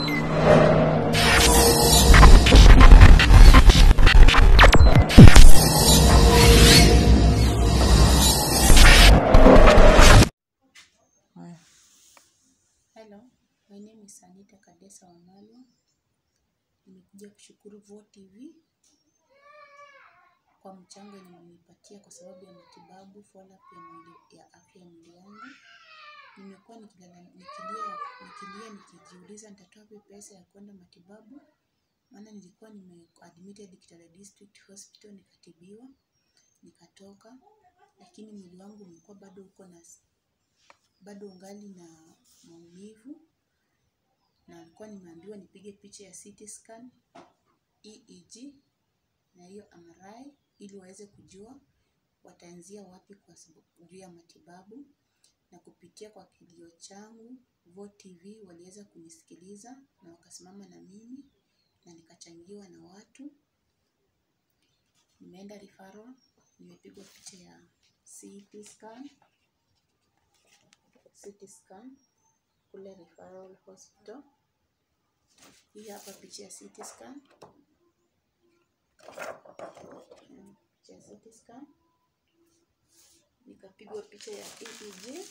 Hello, my name is Anita Kadesa Wamalwa. Nimekuja kushukuru Voo TV kwa mchango yenye mmenipatia kwa sababu ya matibabu follow up ya mwili ya afya ya mwili wangu. Nimekuwa nikilala nikilia nikilia nikijiuliza nitatoa wapi pesa ya kwenda matibabu, maana nilikuwa nime admitted Kitale District Hospital nikatibiwa nikatoka, lakini mwili wangu umekuwa bado uko na bado ungali na maumivu na nilikuwa nimeambiwa nipige picha ya CT scan, EEG na hiyo MRI ili waweze kujua wataanzia wapi kwa sababu juu ya matibabu. Na kupitia kwa kilio changu, Voo TV waliweza kunisikiliza na wakasimama na mimi na nikachangiwa na watu. Nimeenda referral, nimepigwa picha ya CT scan, CT scan kule referral hospital. Hii hapa picha ya CT scan. Mm, Picha ya CT scan. Nikapigwa picha ya EEG.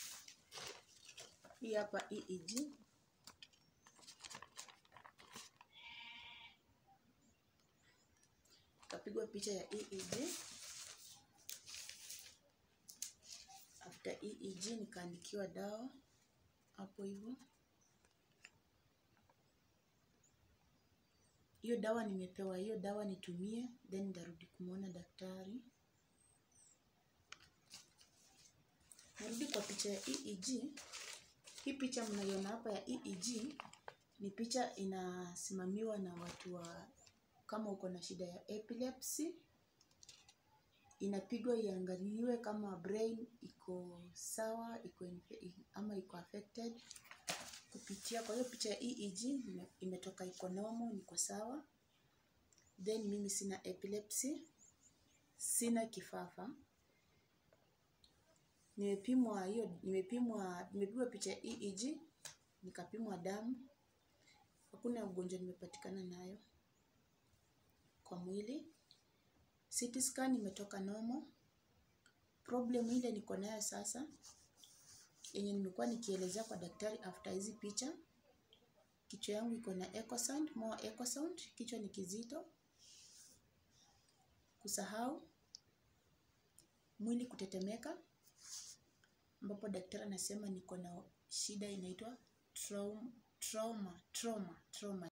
Hii hapa EEG. Nikapigwa picha ya EEG. After EEG nikaandikiwa dawa hapo hivyo. Hiyo dawa nimepewa, hiyo dawa nitumie, then nitarudi kumwona daktari. Narudi kwa picha ya EEG. Hii picha mnaiona hapa ya EEG ni picha inasimamiwa na watu wa kama uko na shida ya epilepsy, inapigwa iangaliwe kama brain iko sawa, iko infe- ama iko affected kupitia kwa hiyo picha ya EEG ime- imetoka iko normal, niko sawa. Then mimi sina epilepsy, sina kifafa. Nimepimwa hiyo, nimepimwa, nimepigwa picha ya EEG, nikapimwa damu. Hakuna ugonjwa nimepatikana nayo kwa mwili. CT scan imetoka normal. Problem ile niko nayo sasa yenye nimekuwa nikielezea kwa daktari after hizi picha, kichwa yangu iko na echo sound, more echo sound, kichwa ni kizito, kusahau, mwili kutetemeka, ambapo daktari anasema niko na shida inaitwa trauma, trauma, trauma, trauma.